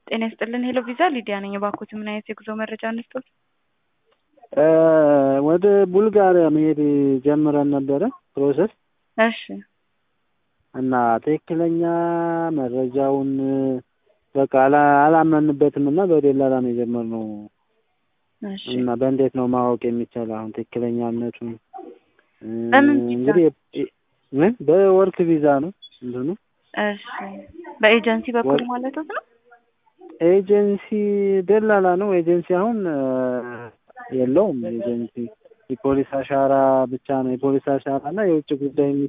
ጤና ይስጥልን ሄሎ ቪዛ ሊዲያ ነኝ። እባክዎት ምን አይነት የጉዞ መረጃ እንስጦት? ወደ ቡልጋሪያ መሄድ ጀምረን ነበረ ፕሮሰስ እሺ እና ትክክለኛ መረጃውን በቃ አላ- አላመንበትም እና በደላላ ነው የጀመርነው እሺ እና በእንዴት ነው ማወቅ የሚቻለው አሁን ትክክለኛነቱን? በምን ቪዛ? እንግዲህ የ- ምን በወርክ ቪዛ ነው እንትኑ እሺ በኤጀንሲ በኩል ወር- ማለት ነው? ኤጀንሲ ደላላ ነው። ኤጀንሲ አሁን የለውም። ኤጀንሲ የፖሊስ አሻራ ብቻ ነው። የፖሊስ አሻራ እና የውጭ ጉዳይ